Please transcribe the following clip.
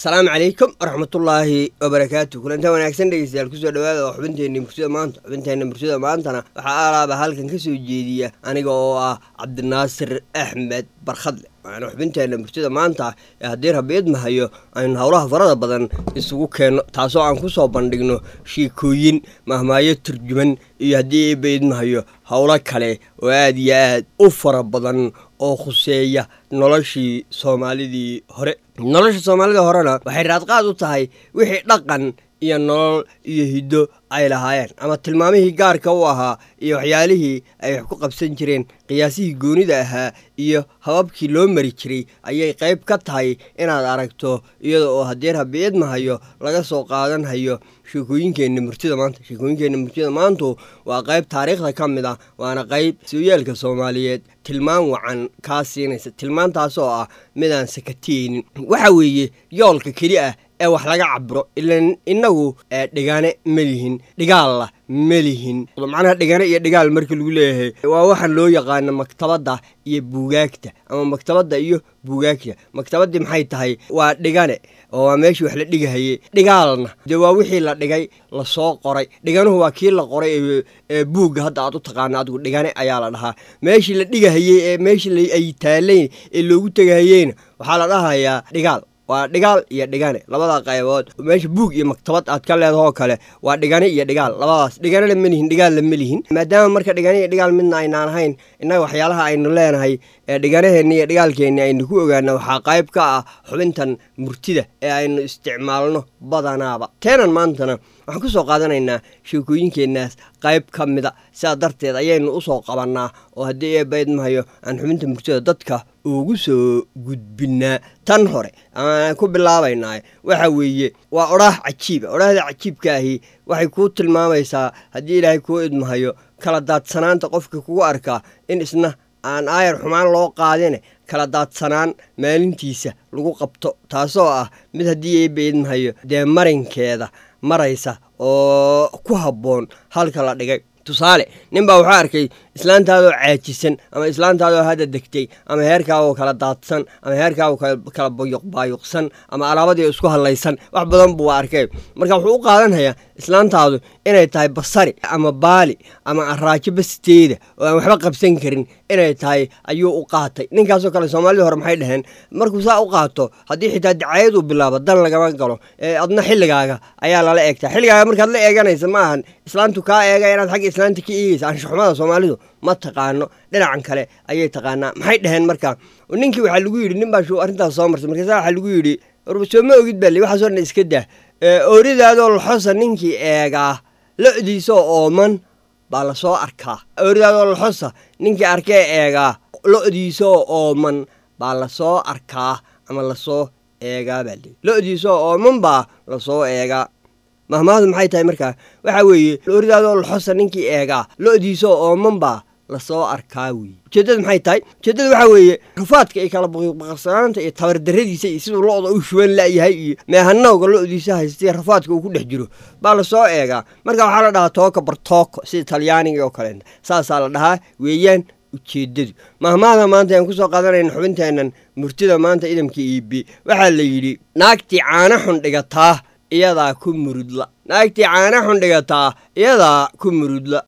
asalaamu calaykum waraxmatullaahi wabarakaatu kulantaa wanaagsan dhegeystayaal kusoo dhawaada oo xubinteenna mursida maanta xubinteenna mursida maantana waxaa alaaba halkan ka soo jeediya aniga oo ah cabdinaasir axmed barkhadle waana xubinteenna mursida maanta ee haddii rabbi idmahayo aynu howlaha farada badan isugu keenno taasoo aan kusoo bandhigno sheekooyin mahmaayo turjuman iyo haddii iba idmahayo howlo kale oo aad iyo aad u fara badan oo khuseeya noloshii soomaalidii hore nolosha soomaalida horena waxay raadqaad u tahay wixii dhaqan iyo nolol iyo hiddo ay lahaayeen ama tilmaamihii gaarka u ahaa iyo waxyaalihii ay wax ku qabsan jireen qiyaasihii goonida ahaa iyo hababkii loo mari jiray ayay qayb ka tahay inaad aragto iyada oo haddii rabbi idmahayo laga soo qaadan hayo sheekooyinkeenna murtida maanta sheekooyinkeenna murtida maantu waa qayb taariikhda ka mid ah waana qayb sooyaalka soomaaliyeed tilmaan wacan kaa siinaysa tilmaantaasoo ah midaan sakatiyeynin waxa weeye yoolka keli ah ee wax laga cabiro ilan innagu dhigane ma lihin dhigaalla ma lihin macnaha dhigane iyo dhigaal marka lagu leeyahay waa waxaan loo yaqaano maktabadda iyo buugaagta ama maktabadda iyo buugaagta maktabaddii maxay tahay waa dhigane oo waa meeshii wax la dhigahayey dhigaalna dee waa wixii la dhigay lasoo qoray dhiganuhu waa kii la qoray ee buugga hadda aad u taqaano adigu dhigane ayaa la dhahaa meeshii la dhigahayey ee meeshii ay taalayn ee loogu tegahayeyna waxaa la dhahayaa dhigaal waa dhigaal iyo dhigane labada qaybood meesha buug iyo maktabad aad ka leedahoo kale waa dhigane iyo dhigaal labadaas dhiganena ma lihin dhigaalna ma lihin maadaama marka dhigane iyo dhigaal midna aynaan ahayn innaga waxyaalaha aynu leenahay ee dhiganaheenni iyo dhigaalkeenni aynu ku ogaana waxaa qayb ka ah xubintan murtida ee aynu isticmaalno badanaaba teenan maantana waxaan ku soo qaadanaynaa sheekooyinkeennaas qayb ka mida sidaa darteed ayaynu u soo qabannaa oo haddii eebaydmahayo aan xubinta murtida dadka ugu soo gudbinnaa tan hore amaan ku bilaabaynaa waxa weeye waa odhaah cajiiba odhaahda cajiibka ahi waxay kuu tilmaamaysaa haddii ilaahay kuu idmahayo kala daadsanaanta qofka kugu arkaa in isna aan aayar xumaan loo qaadine kala daadsanaan maalintiisa lagu qabto taasoo ah mid haddii eeba idmahayo dee marinkeeda maraysa oo ku habboon halka la dhigay tusaale nin baa wuxuu arkay islaantaadoo caajisan ama islaantaadoo hadda degtay ama heerkaagoo kala daadsan ama heerkaagoo kala bayuqbaayuqsan ama alaabadii isku hadlaysan wax badan buu arkay marka wuxuu u qaadanhayaa islaantaadu inay tahay basari ama baali ama araajo basteeda oo aan waxba qabsan karin inay tahay ayuu u qaatay ninkaasoo kale soomaalidii hore maxay dhaheen markuu saa u qaato haddii xitaa dacayad uu bilaabo dan lagama galo ee adna xilligaaga ayaa lala eegtaa xilligaaga markaad la eeganaysa ma ahan islaantu kaa eega inaad xagga islaanta ka eegaysa anshaxumada soomaalidu ma taqaano dhinacan kale ayay taqaanaa maxay dhaheen markaa ninkii waxaa lagu yidhi nin baa arrintaas soo marsay markaasa waxaa lagu yidhi soo ma ogid bali waxaasoo dhan iska dah ooridaadoo laxosa ninkii eegaa lo-diisoo ooman baa lasoo arkaa ooridaadoo laxosa ninkii arkee eegaa lo-diisoo ooman baa lasoo arkaa ama lasoo eegaa baa lii lo-diisoo ooman baa lasoo eegaa mahmaahdu maxay tahay markaa waxaa weeye ooridaadoo laxosa ninkii eegaa lo-diisoo ooman baa lasoo arkaa weye ujeeddada maxay tahay ujeeddada waxaa weeye rafaadka iyo kala baqbaqsanaanta iyo tabardarradiisa iyo siduu lo-da u shuban la'yahay iyo meehanowga lo-diisa haystay rafaadka uu ku dhex jiro baa lasoo eegaa marka waxaa la dhahaa tooka bartooko sida talyaaniga oo kaleeta saasaa la dhahaa weeyaan ujeeddadu mahmaahda maanta aan ku soo qaadanayna xubinteennan murtida maanta idamka iibi waxaa la yidhi naagtii caana xun dhigataa iyadaa ku murudla naagtii caana xun dhigataa iyadaa ku murudla